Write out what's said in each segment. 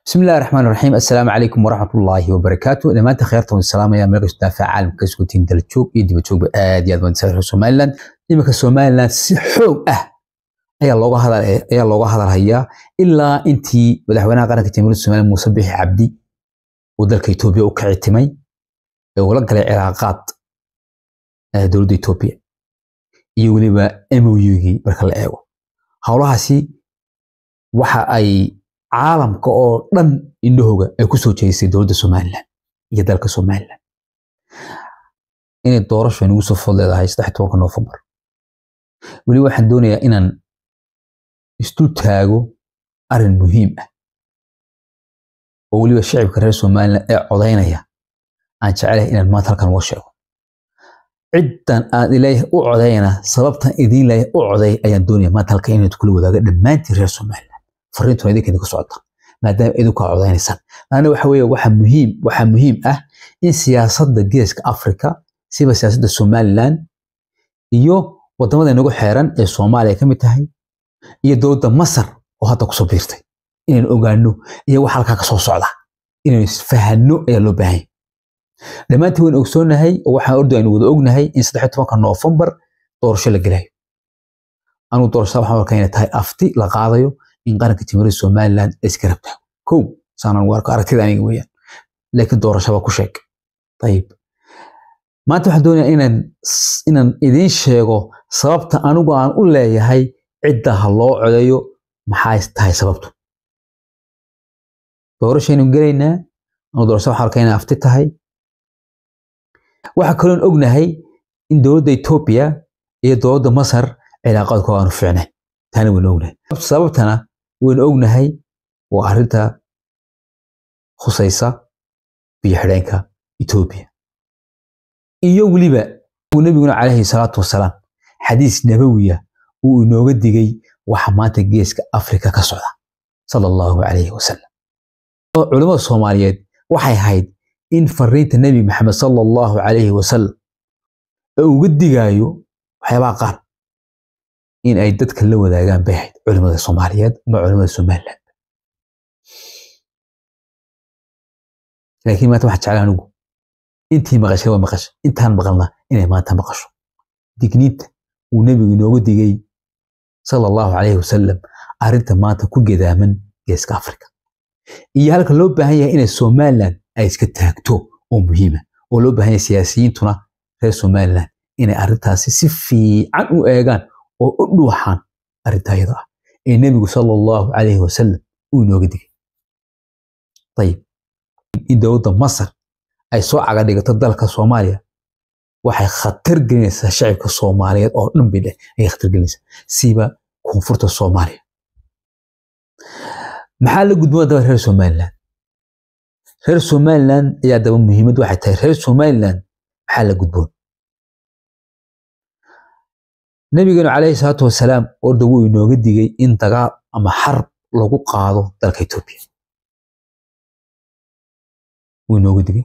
بسم الله الرحمن الرحيم السلام عليكم ورحمة الله وبركاته لما أنت خيرتم السلام يا ملك دافع عالم كسكوتين دلتشوب يدي بتشوب آد يا دون سير سومالان إما سومالان سحوب أه أي الله هذا أي الله هذا هيا إلا أنتي مدحونا قرنك تمر سومالان مسبح عبدي ودلك إثيوبيا وكعتمي ولا قال علاقات دولة إثيوبيا يولي إمو يوغي بركة eego howlahaasi waxa ay caalamka oo dhan indhahooga ay ku soo jeedisay dowladda somalilan iyo dalka somalilan inay doorasho nagu soo food leedahay saddex tobanka noofembar weli waxaan doonayaa inaan isdul taago arrin muhiim ah oo weliba shacibka reer somalilan ee codaynaya aan jecelahay inaan maanta halkan uga sheego ciddan aan ilaahay u codayna sababtan idiin leeyahay u coday ayaan doonaya maanta halkan inaad kula wadaaga dhammaantiin reer somalilan fariintuna idinka idinku socota maadaama idinku aad codaynaysaan laana waxa weeye waxa muhiim waxaa muhiim ah in siyaasadda geeska afrika siba siyaasadda somalilan iyo wadamada inagu xeeran ee soomaaliya ka mid tahay iyo dowladda masar oo hadda kusoo biirtay inaynu ogaano iyo waxa halkaa ka soo socda inaynu isfahanno ayaa loo baahan dhammaantiin waynu ogsoonahay oo waxaan ordu aynu wada ognahay in saddex tobanka noofembar doorasho la gelayo anuu doorashada waxaan arkaa inay tahay afti la qaadayo in qaranka jamhuuriyadda somaliland ay iska rabtaa kow saanaan u arko aragtida aniga weeyaan laakiin doorashaba ku sheeg ayib maanta waxaan doonayaa inaan inaan idiin sheego sababta anigu aan u leeyahay cidda ha loo codeeyo maxay tahay sababtu doorashaynu gelaynaa anuu doorashada waxaan arkaa inay afti tahay waxaa kaloon ognahay in dowladda etoobiya iyo dowladda masar cilaaqaadkooda aanu fiicnayn taana waynu ognahay sababtana waynu ognahay waa arrinta khusaysa biyo xidheenka etoobiya iyo weliba uu nebiguna calayhi salaatu wasalaam xadiis nabawiya uu inooga digay waxa maanta geeska afrika ka socda sala allahu calayhi wasalam culimmada soomaaliyeed waxay ahayd in fariinta nebi maxamed sala allahu calayhi wasalam ee uga digaayo waxyaabaha qaar in ay dadka la wadaagaan bay ahayd culimada soomaaliyeed ama culimada somaliland laakiin maanta waxaan jeclaa anigu intii maqashay waa maqashay intaan maqalna inay maanta maqasho digniinta uu nebigu inooga digay sala allahu calayhi wasalam arrinta maanta ku gedaaman geeska afrika iyo halka loo baahan yahay inay somaliland ay iska taagto oo muhiima oo loo baahan yahay siyaasiyiintuna reer somaliland inay arrintaasi si fiican u eegaan oo u dhuuxaan arrinta iyada ah ee nebigu sala allahu calayhi wasalam uu inooga digay ayib in dowladda masar ay soo caga dhigato dalka soomaaliya waxay khatar gelinaysaa shacibka soomaaliyeed oo dhan bay dheh ayay khatar gelinaysaa siba koonfurta soomaaliya maxaa la gudboon daba reer somaliland reer somaliland ayaa daba muhiimad waxay tahay reer somaliland maxaa la gudboon nabigeenu calayhi salaatu wasalaam orda wuu inooga digay in dagaal ama xarb lagu qaado dalka etoobiya wuu inooga digay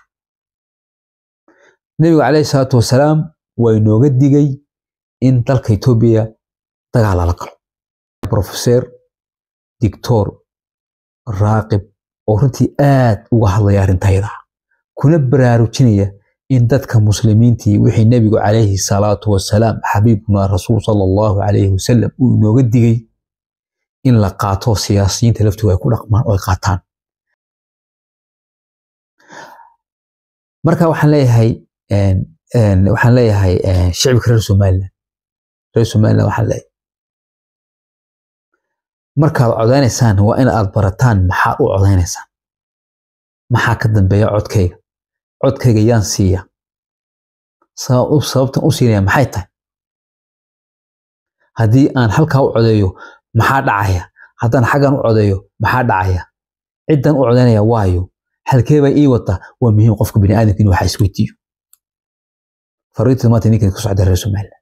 nabigu calayhi salaatu wasalaam waa inooga digay in dalka etoobiya dagaal lala galo profeseer dictor raaqib oo runtii aad uga hadlaya arrintayada kuna baraarujinaya in dadka muslimiintii wixii nebigu calayhi salaatu wasalaam xabiibuna rasuul sala allahu calayhi wasalam uu inooga digay in la qaato siyaasiyiinta laftooda ay ku dhaqmaan oo ay qaataan marka waxaan leeyahay waxaan leeyahay shicibka reer somaliland reer somaliland waxaan leeyahay markaad codaynaysaan waa in aad barataan maxaa u codaynaysaan maxaa ka dambeeya codkayga codkayga yaan siiya sababtan u siinaya maxay tahay haddii aan halkaa u codeeyo maxaa dhacaya haddaan xaggan u codeeyo maxaa dhacaya ciddan u codaynaya waayo halkee baa ii wata waa muhiim qofka bini aadamka inuu waxa isweydiiyo fariinta maanta ninkan ku socda reer somaliland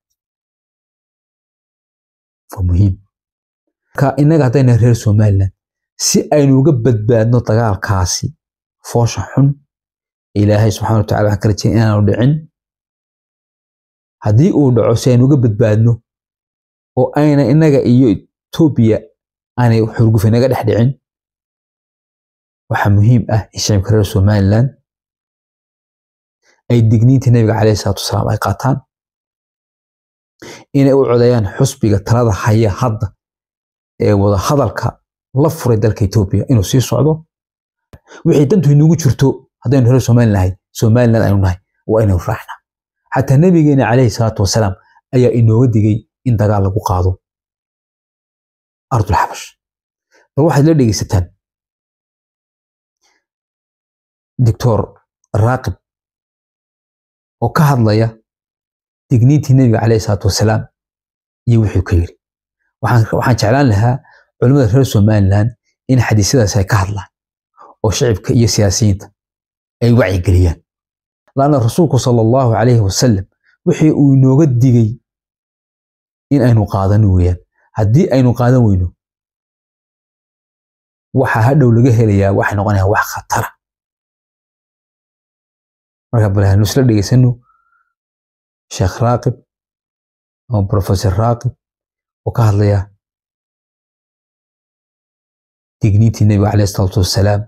waa muhiim marka innaga haddayna reer somaliland si aynu uga badbaadno dagaalkaasi foosha xun ilaahay subxana watacala waxaan ka rajaya inaanu dhicin haddii uu dhaco si aynu uga badbaadno oo ayna innaga iyo etoobiya aanay xurgufa naga dhex dhicin waxaa muhiim ah in shacibka reer somaliland ay digniintii nabiga caleyhi salaatu wasalaam ay qaataan inay u codeeyaan xusbiga talada haya hadda ee wada hadalka la furay dalka etoobiya inuu sii socdo wixii dantu inugu jirto haddaynu reer somaliland nahay somaliland aynu nahay waa inaynu raacnaa xataa nabigeena caleyhi salaatu wasalaam ayaa inooga digay in dagaal lagu qaado ardul xabash bal waxaad la dhegeysataan doctor raaqib oo ka hadlaya digniintii nebiga caleyhi salaatu wasalaam iyo wuxuu ka yiri waxaan jeclaan lahaa culimmada reer somaliland in xadiisyadaas ay ka hadlaan oo shacibka iyo siyaasiyiinta ay wacyigeliyaan laanna rasuulku sala allahu calayhi wasalam wixii uu inooga digay in aynu qaadano weeyaan haddii aynu qaadan weyno waxa hadhow laga helayaa waxay noqonayaa wax khatara marka bal hanu isla dhegeysano sheekh raaqib ama professor raaqib oo ka hadlaya digniintii nebiga caleyhi salaatu wassalaam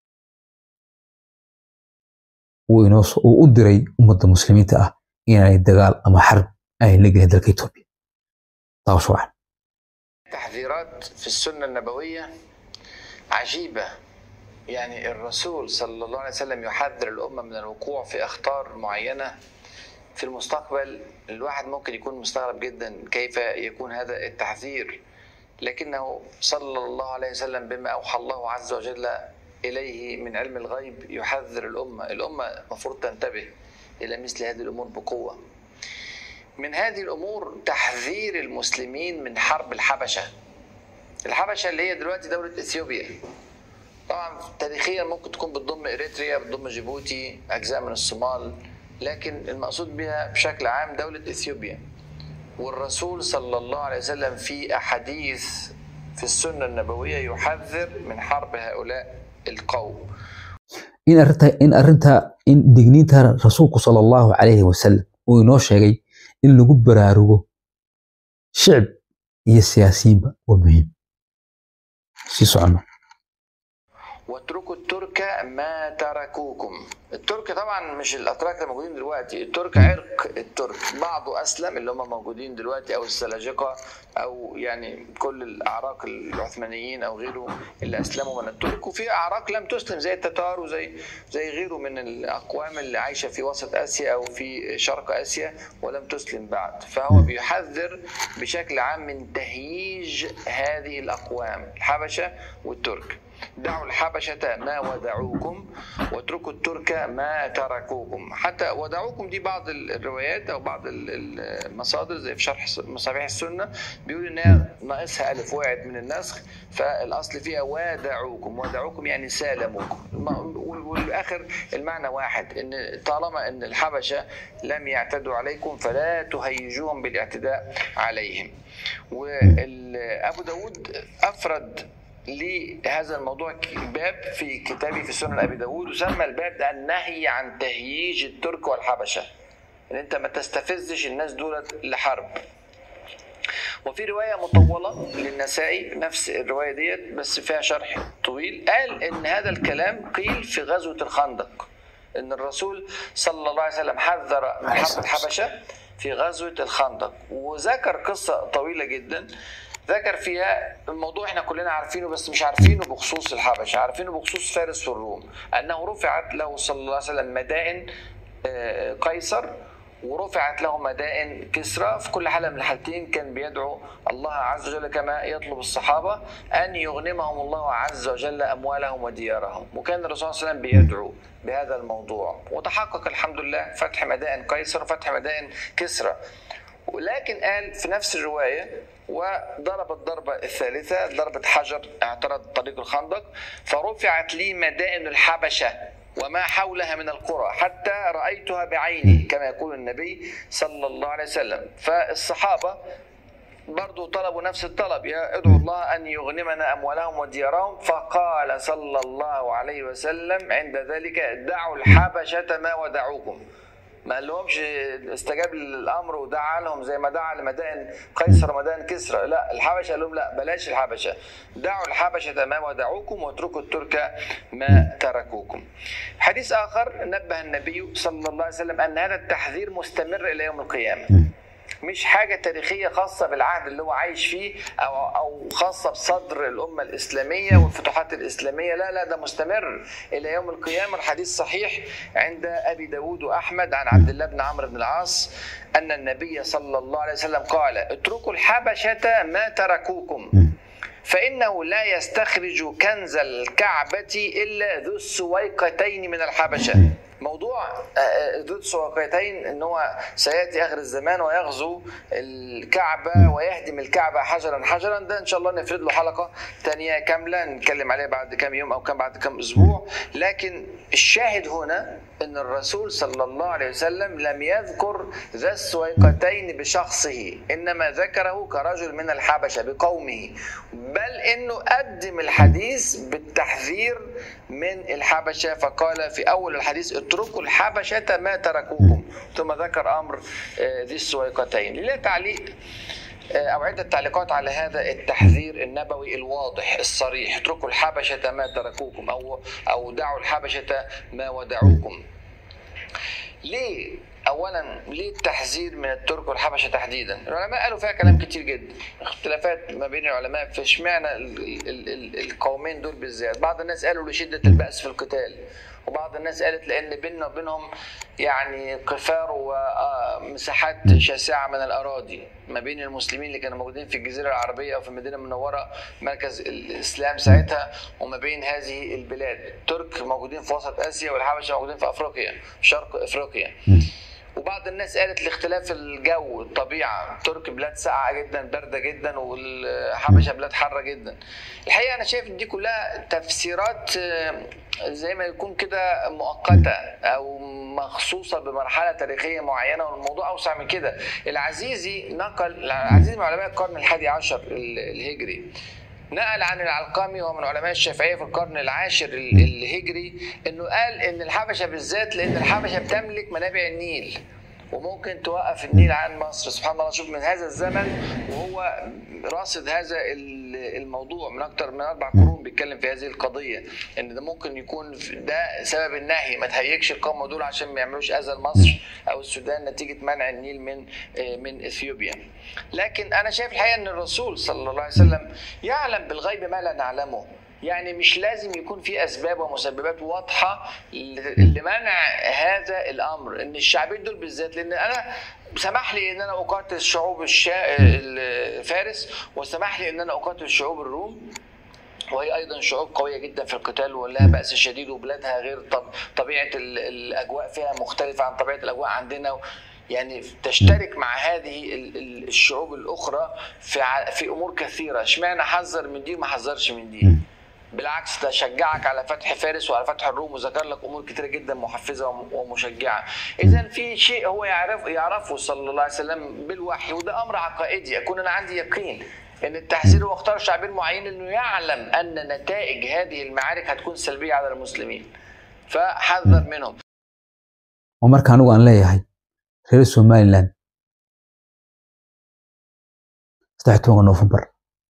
uu inoo uu u diray ummadda muslimiinta ah inay dagaal ama xarb ay la gelin dalka etoobiya taasoo ah تحذيرات في السنة النبوية عجيبة يعني الرسول صلى الله عليه وسلم يحذر الأمة من الوقوع في أخطار معينة في المستقبل الواحد ممكن يكون مستغرب جدا كيف يكون هذا التحذير لكنه صلى الله عليه وسلم بما أوحى الله عز وجل إليه من علم الغيب يحذر الأمة الأمة المفروض تنتبه إلى مثل هذه الأمور بقوة من هذه الأمور تحذير المسلمين من حرب الحبشة الحبشة اللي هي دلوقتي دولة إثيوبيا طبعا تاريخيا ممكن تكون بتضم إريتريا بتضم جيبوتي أجزاء من الصومال لكن المقصود بها بشكل عام دولة إثيوبيا والرسول صلى الله عليه وسلم في أحاديث في السنة النبوية يحذر من حرب هؤلاء القوم in arrinta in arrinta in digniinta rasuulku sala allahu calayhi wasalam uu inoo sheegay in lagu baraarugo shicib iyo siyaasiyiinba waa muhiim sii socono واتركوا الترك ما تركوكم الترك طبعا مش الاتراك اللي موجودين دلوقتي الترك عرق الترك بعضه اسلم اللي هم موجودين دلوقتي او السلاجقه او يعني كل الاعراق العثمانيين او غيره اللي اسلموا من الترك وفي اعراق لم تسلم زي التتار وزي زي غيره من الاقوام اللي عايشه في وسط اسيا او في شرق اسيا ولم تسلم بعد فهو بيحذر بشكل عام من تهييج هذه الاقوام الحبشه والترك دعوا الحبشة ما ودعوكم واتركوا الترك ما تركوكم حتى ودعوكم دي بعض الروايات او بعض المصادر زي في شرح مصابيح السنه بيقول انها ناقصها الف وقعت من النسخ فالاصل فيها ودعوكم ودعوكم يعني سالموكم والاخر المعنى واحد ان طالما ان الحبشه لم يعتدوا عليكم فلا تهيجوهم بالاعتداء عليهم وابو داود افرد لهذا الموضوع باب في كتابي في سنن ابي داود وسمى الباب ده النهي عن تهييج الترك والحبشه ان انت ما تستفزش الناس دولت لحرب وفي روايه مطوله للنسائي نفس الروايه ديت بس فيها شرح طويل قال ان هذا الكلام قيل في غزوه الخندق ان الرسول صلى الله عليه وسلم حذر من حرب الحبشه في غزوه الخندق وذكر قصه طويله جدا ذكر فيها الموضوع احنا كلنا عارفينه بس مش عارفينه بخصوص الحبشه عارفينه بخصوص فارس والروم انه رفعت له صلى الله عليه وسلم مدائن قيصر ورفعت له مدائن كسرى في كل حالة من الحالتين كان بيدعو الله عز وجل كما يطلب الصحابة أن يغنمهم الله عز وجل أموالهم وديارهم وكان الرسول صلى الله عليه وسلم بيدعو بهذا الموضوع وتحقق الحمد لله فتح مدائن قيصر وفتح مدائن كسرى ولكن قال في نفس الرواية وضرب الضربة الثالثة ضربة حجر اعترض طريق الخندق فرفعت لي مدائن الحبشة وما حولها من القرى حتى رأيتها بعيني كما يقول النبي صلى الله عليه وسلم فالصحابة برضو طلبوا نفس الطلب يا ادعو الله أن يغنمنا أموالهم وديارهم فقال صلى الله عليه وسلم عند ذلك دعوا الحبشة ما ودعوكم ما قالهمش استجاب للامر ودعا لهم زي ما دعا لمدائن قيصر ومدائن كسرى لا الحبشه قال لهم لا بلاش الحبشه دعوا الحبشه ما ودعوكم واتركوا الترك ما تركوكم حديث اخر نبه النبي صلى الله عليه وسلم ان هذا التحذير مستمر الى يوم القيامه مش حاجة تاريخية خاصة بالعهد اللي هو عايش فيه أو أو خاصة بصدر الأمة الإسلامية والفتوحات الإسلامية لا لا ده مستمر إلى يوم القيامة الحديث صحيح عند أبي داود وأحمد عن عبد الله بن عمرو بن العاص أن النبي صلى الله عليه وسلم قال اتركوا الحبشة ما تركوكم فإنه لا يستخرج كنز الكعبة إلا ذو السويقتين من الحبشة موضوع ذو السويقتين ان هو سياتي اخر الزمان ويغزو الكعبه ويهدم الكعبه حجرا حجرا ده ان شاء الله نفرد له حلقه ثانيه كامله نتكلم عليها بعد كم يوم او كم بعد كم اسبوع لكن الشاهد هنا ان الرسول صلى الله عليه وسلم لم يذكر ذا السويقتين بشخصه انما ذكره كرجل من الحبشه بقومه بل انه قدم الحديث بالتحذير من الحبشه فقال في اول الحديث اتركوا الحبشه ما تركوكم ثم ذكر امر ذي السويقتين لله تعليق او عده تعليقات على هذا التحذير النبوي الواضح الصريح اتركوا الحبشه ما تركوكم او او دعوا الحبشه ما ودعوكم ليه اولا ليه التحذير من الترك والحبشه تحديدا؟ العلماء قالوا فيها كلام كتير جدا، اختلافات ما بين العلماء في اشمعنى القومين دول بالذات، بعض الناس قالوا لشده البأس في القتال، وبعض الناس قالت لان بيننا وبينهم يعني قفار ومساحات شاسعه من الاراضي ما بين المسلمين اللي كانوا موجودين في الجزيره العربيه او في المدينه المنوره مركز الاسلام ساعتها وما بين هذه البلاد الترك موجودين في وسط اسيا والحبشه موجودين في افريقيا شرق افريقيا وبعض الناس قالت لاختلاف الجو الطبيعه ترك بلاد ساقعه جدا بارده جدا والحبشه بلاد حاره جدا الحقيقه انا شايف دي كلها تفسيرات زي ما يكون كده مؤقته او مخصوصه بمرحله تاريخيه معينه والموضوع اوسع من كده العزيزي نقل العزيزي من علماء القرن الحادي عشر الهجري نقل عن العلقمي وهو من علماء الشافعيه في القرن العاشر الهجري انه قال ان الحبشه بالذات لان الحبشه بتملك منابع النيل وممكن توقف النيل عن مصر سبحان الله شوف من هذا الزمن وهو راصد هذا الموضوع من اكثر من اربع قرون بيتكلم في هذه القضيه ان ده ممكن يكون ده سبب النهي ما تهيجش القوم دول عشان ما يعملوش اذى لمصر او السودان نتيجه منع النيل من من اثيوبيا لكن انا شايف الحقيقه ان الرسول صلى الله عليه وسلم يعلم بالغيب ما لا نعلمه يعني مش لازم يكون في اسباب ومسببات واضحه لمنع هذا الامر ان الشعبين دول بالذات لان انا سمح لي ان انا اقاتل شعوب الشا... فارس وسمح لي ان انا اقاتل شعوب الروم وهي ايضا شعوب قويه جدا في القتال ولها باس شديد وبلادها غير طبيعه الاجواء فيها مختلفه عن طبيعه الاجواء عندنا يعني تشترك مع هذه الشعوب الاخرى في في امور كثيره اشمعنى حذر من دي وما حذرش من دي بالعكس ده شجعك على فتح فارس وعلى فتح الروم وذكر لك امور كتيره جدا محفزه ومشجعه اذا في شيء هو يعرف يعرفه صلى الله عليه وسلم بالوحي وده امر عقائدي اكون انا عندي يقين ان التحذير هو اختار شعبين معين انه يعلم ان نتائج هذه المعارك هتكون سلبيه على المسلمين فحذر منهم ومرka anigu aan leeyahay reer somaliland saddex tobanka noofembar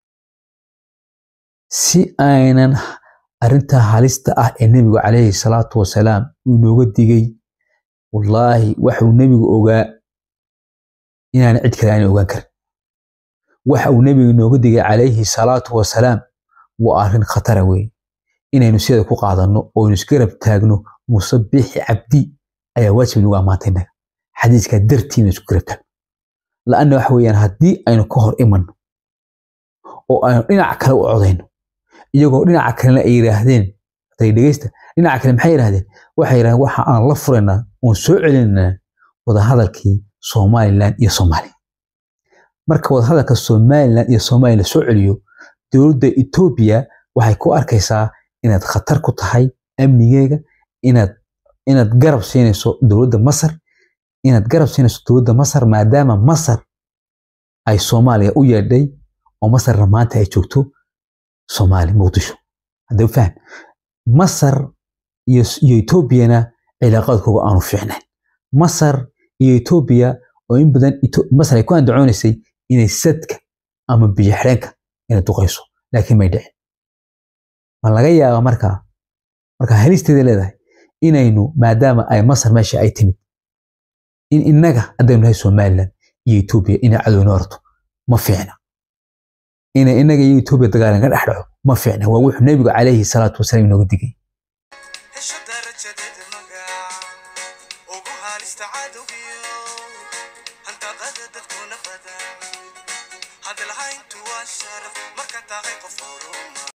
si aynan arrintaa halista ah ee nebigu calayhi salaatu wasalaam uu inooga digay wallaahi waxuu nebigu ogaa inaana cid kale aanay ogaan karin waxa uu nebigu inooga digay calayhi salaatu wasalaam waa arrin khatara weeye inaynu sida ku qaadanno oo aynu isgarab taagno musabixi cabdi ayaa waajib nagu ammaantay innaga xadiiskaa dartiina isku garab taagno la'anna waxa weeyaan haddii aynu ka hor imanno oo aynu dhinac kale u codayno iyagoo dhinaca kalena ay yidhaahdeen tay dhegeysta dhinaca kale maxay yidhahdeen waxay yidhahdeen waxa aan la furaynaa oon soo celinaynaa wadahadalkii somaliland iyo soomaaliya marka wadahadalka somaliland iyo soomaaliya la soo celiyo dowladda etoobiya waxay ku arkaysaa inaad khatar ku tahay amnigeega inaad inaad garab siinayso dowladda masar inaad garab siinayso dowladda masar maadaama masar ay soomaaliya u yeedhay oo masarna maanta ay joogto soomaali muqdisho haddaba faham masar iyo iyo etoobiyana cilaaqaadkooga aanu fiicnayn masar iyo etoobiya oo in badan Ito- masar ay ku andacoonaysay inay sadka ama biyo xidheenka inay duqayso laakiin may dhicin ma laga yaaba markaa markaa halisteeda leedahay inaynu maadaama ay masar meesha ay timid in innaga haddaynu nahay somalilan iyo etoobiya inay cadowna horto ma fiicna inay innaga iyo etoobiya dagaalan ka dhex dhaco ma fiicna waa wuxuu nebigu calayhi salaatu wasalaam inooga digay hesho darajadeeda magac ugu halista cadowgiyo hantaqada dadkuna badan hadalhayntu waa sharaf marka tahay qof horuma